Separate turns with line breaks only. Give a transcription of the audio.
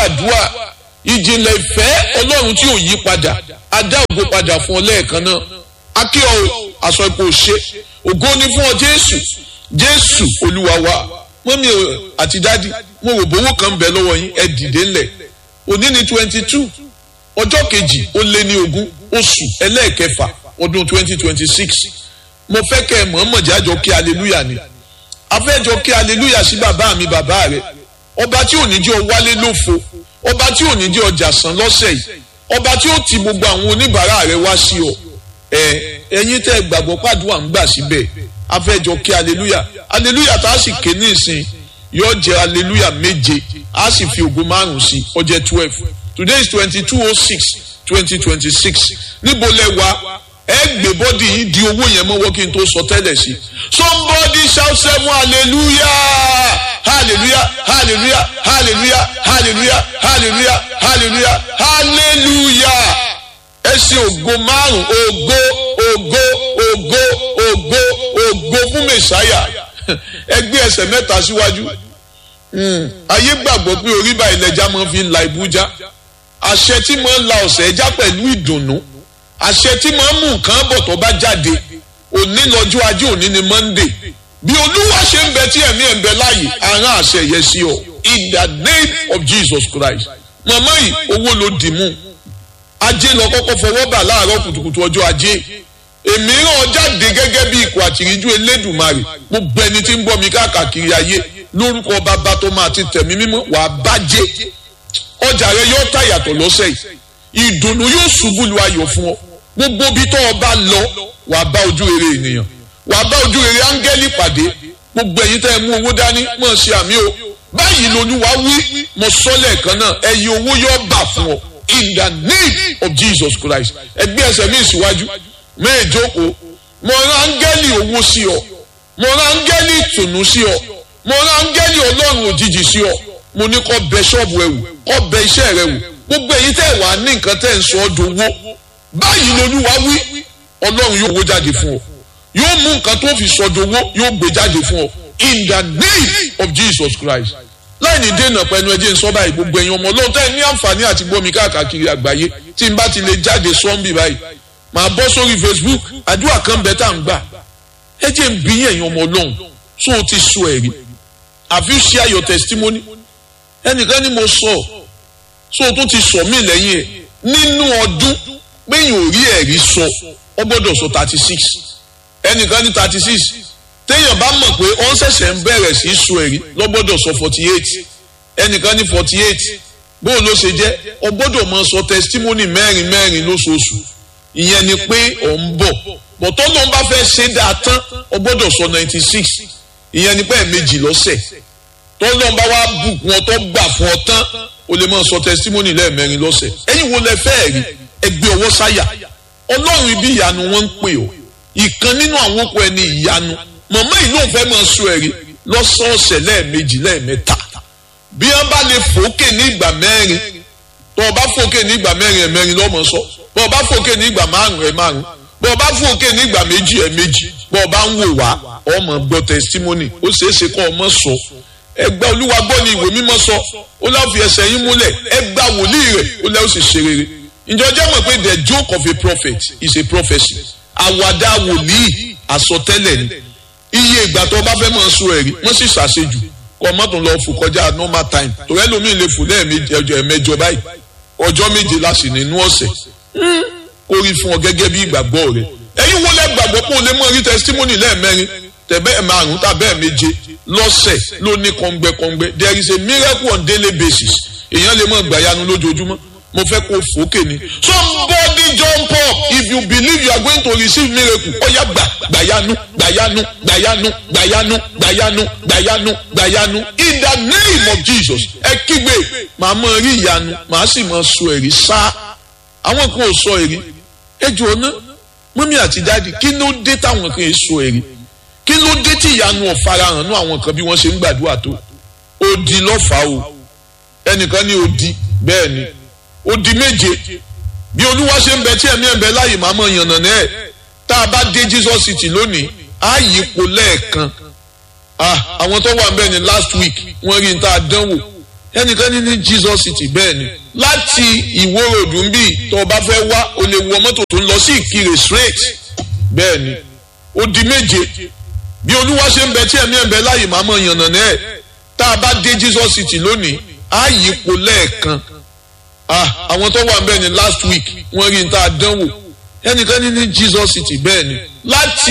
gbàdúrà ìjìnlẹ̀ ìfẹ́ ọlọ́run tí ò yí padà adá ògo padà fún ọ lẹ́ẹ̀kan náà akíọ aṣọ ipò ṣe ògo ni fún ọ jésù jésù olúwa wa mọ́mí àti dádì mo rò bówó kan bẹ̀ lọ́wọ́ yín ẹ dìde ńlẹ̀ òní ni twenty two ọjọ́ kejì ó lé ní ogún oṣù ẹlẹ́ẹ̀kẹfà ọdún twenty twenty six mo fẹ́ kẹ́ ẹ mọ̀ọ́mọ̀ jájọ kí aleluya ni afẹ́jọ kí aleluya sí bàbá mi bàbá rẹ ọba tí ò ní jẹ́ ọ wálé lófo ọba tí ò ní jẹ́ ọjà sàn lọ́sẹ̀ yìí ọba tí ó ti gbogbo àwọn oníbàárà rẹ wá sí ọ ẹ ẹ̀yin tẹ́ gbàgbọ́ pàdúrà ń gbà síbẹ̀ afẹ́jọ kí aleluya aleluya tá a sì ké ní ìsìn yóò jẹ́ aleluya méje a sì fi ògo márùn sí ó jẹ́ twelve today is twenty two oh six twenty twenty six níbo lẹ wá ẹ gbé bọ́dì yìí di owó yẹn mọ́wọ́ kí n tó sọ tẹ́lẹ̀ sí somebody shout seven hallelujah hallelujah hallelujah hallelujah hallelujah hallelujah hallelujah hallelujah ẹ ṣe ògo márùn ògo ògo ògo ògo ògo fún mẹsàáyà ẹ gbé ẹsẹ̀ mẹ́ta síwájú ayé gbàgbọ́ pé orí báyìí lẹja máa fi ń la ibújá àṣẹ tí máa ń la ọ̀sẹ̀ ẹja pẹ̀lú ìdùnnú àṣẹ tí máa ń mú nǹkan bọ̀ tó bá jáde òní lọ́jọ́ ajé òní ni monday bí olúwa ṣe ń bẹ tí ẹ̀mí ẹ̀ ń bẹ láàyè àrán àṣẹ yẹn sí ọ in the name of jesus christ màmá yìí owó ló dì mú ajé lọ kọ́kọ́ fọwọ́ bà láàárọ̀ kùtùkùtù ọjọ́ ajé èmi ràn jáde gẹ́gẹ́ bí ikọ̀ àtìríjú elédùnmarè gbogbo ẹni tí ń bọ̀ mí káàkiri ayé lórúkọ bàbá tó máa ti tẹ̀mí mímọ́ wàá bàjẹ́ ọjà rẹ yóò tà yàtọ̀ lọ́sẹ̀ yìí ìdùnnú yóò ṣubú lu ayọ̀ fún ọ gbogbo bí tó o bá lọ wàá bá ojú rere ènìyàn wàá bá ojú rere áńgẹ́lì pàdé gbogbo ẹ̀yin tẹ́ ẹ mú owó dání mọ̀ ṣe àmì o báyìí lolúwa wí mo sọ lẹ́ẹ̀kan náà ẹ̀yin owó yóò bà fún ọ in the name of jesus christ ẹgbẹ́ ẹsẹ̀ mi ìsíwájú mẹ́ẹ̀ẹ́dókòó mo rán áńgẹ́lì owó sí ọ mo rán áńgẹ́lì ìtùnú sí ọ mo rán áńgẹ́lì ọlọ́run òjijì sí ọ mo ní kó bẹ ṣọ́ọ̀bù ẹ wò kó bẹ iṣẹ́ rẹ wò gbogbo èyí tẹ́ wà ní nǹkan tẹ́ ń sọ ọ́ dowó báyìí lolúwa wí ọlọ́run yóò wó jáde fún ọ yóò mú nǹkan tó fi sọ dowó yóò gbé jáde fún ọ in the name of jesus christ láì ní dènà pẹ̀lú ẹjẹ́ ń sọ báyìí gbogbo ẹ̀yin ọmọ ọlọ́run tẹ́ ní àǹfààní àti gbọ́mi káàkiri àgbáyé tí n bá ti lè jáde sọ́ńbì báyìí màá bọ́ sórí facebook àdúrà kan bẹ́ẹ̀ tá à ń gbà ẹjẹ́ ń bí ẹ̀yin ọmọ ọlọ́run tó o ti sọ ẹ̀rí have you share your testimony ẹnìkan ni mo sọ so tún ti sọ mí lẹ́yìn ẹ̀ nínú ọdún péyìn ò rí ẹ̀rí sọ ọ gbọ́dọ̀ sọ thirty six ẹnìkan ní thirty six téèyàn bá mọ̀ pé ó ń ṣẹ̀ṣẹ̀ ń bẹ̀rẹ̀ sí í sọ ẹ̀rí lọ gbọ́dọ̀ sọ forty eight ẹnìkan ní forty eight bóun ló ṣe jẹ́ ọ gbọ́dọ̀ mọ sọ testimony mẹ́rin mẹ́rin lóṣooṣù ìyẹn ni pé ọ̀ ń bọ̀ bọ̀tọ́ ló ń bá fẹ́ ṣe dáa tán ọ gbọ́dọ̀ sọ ninety six ìyẹn ni pé ẹ̀ẹ̀mejì lọ́sẹ̀ tọ́lọ́n bá wá bùkún ọ tó gbà fún ọ tán o lè máa sọ testimony lẹ́ẹ̀mẹrin lọ́sẹ̀ ẹ̀yin wo lẹ fẹ́ rí ẹgbẹ́ ọwọ́ sáyà ọlọ́run ibi ìyanu wọn ń pè ọ́ ìkan nínú àwọn okùn ẹni ìyanu màmá yìí lóun fẹ́ máa sọ ẹ̀rí lọ́sọ̀ọ̀sẹ̀ lẹ́ẹ̀mejì lẹ́ẹ̀mẹ́ta bí wọ́n bá lè fòókè ní ìgbà mẹ́rin tó o bá fòókè ní ìgbà mẹ́rin ẹ̀ mẹ́rin lọ́mọ sọ bó o bá fòókè ní ìgbà márùn ẹ̀ márùn bó o bá fòókè ní ìgbà méjì ẹ̀ méjì bó o bá ń wò wá ọmọ gbọ́ testimony ó ṣeé ṣe kó ọmọ sọ ẹgbẹ́ olúwa gbọ́ ni ìwé mímọ́ sọ ó láwọn fi ẹsẹ̀ yín múlẹ̀ ẹgbà wòlíì rẹ̀ ó lẹ́wọ́ sì ṣe rere ǹjọ́ jẹ́ mọ̀ pé the joke of a prophet is a prophecy àwàdà wòlíì àsọtẹ́lẹ̀ ni iye ìgbà tó bá fẹ́ máa sọ ẹ̀rí wọ́n sì ṣàṣejù kọ́ mọ́tò lọ fò kọjá normal time torí ẹlòmíì lè fò lẹ́ẹ̀mẹjọ báyìí ọjọ́ méje láti nínú ọ̀sẹ̀ kó rí fún ọ gẹ́gẹ́ bí ìgbàgbọ́ rẹ̀ ẹ̀yin wo lẹ́ gbàgbọ́ pé o lè mọ̀ rí testimony lẹ́ẹ̀mẹrin tẹ̀bẹ́ márùn tàbẹ́ méje lọ́sẹ̀ ló ní kọ́ngbẹ́kọ́ngbẹ́ there is a miracle on daily basis èèyàn lè mọ̀ gbàyanu lójoojúmọ́ mo fẹ́ kó fòókè ni somebody jump up if you believe you are going to receive miracle ọ̀yà gbà gbàyanu gbàyanu gbàyanu gbàyanu gbàyanu gbàyanu gbàyanu in the name of Jesus ẹ kígbe màá mọ rí ìyanu màá sì mọ sọ èrí sá àwọn kan ò sọ èrí ẹ jù ọ ná mọ́mí àti dáàdi kí ló dé táwọn kan sọ èrí kí ló dé tí ìyanu ọ̀farahàn nú àwọn kan bí wọ́n ṣe ń gbàdúrà tó odi lọ́fàá o ẹnìkan ní odi bẹ́ẹ̀ ni odi méje bí olúwa ṣe ń bẹ tí ẹ̀mí ẹ̀ ń bẹ láàyè máa mọ̀ yànnà náà ẹ̀ tá a bá dé Jesus city lónìí á yípo lẹ́ẹ̀kan àwọn tó wà ń bẹ̀ ní last week wọ́n rí n tá a dánwò ẹnìkan ní ní Jesus city bẹ́ẹ̀ ni láti ìwó ròdù ń bì tó o bá fẹ́ wá o lè wọ mọ́tò tó ń lọ sí ìkirè straight bẹ́ẹ̀ ni ó di méje bí olúwa ṣe ń bẹ tí ẹ̀mí ẹ̀ ń bẹ láàyè máa mọ̀ yànnà náà ẹ̀ tá a bá dé Jesus city lónìí á yípo lẹ́ẹ̀kan àwọn tó wà ń bẹ́ẹ̀ ni last week wọ́n rí n tá a dánwò ẹnìkan ní ní Jesus city bẹ́ẹ̀ ni láti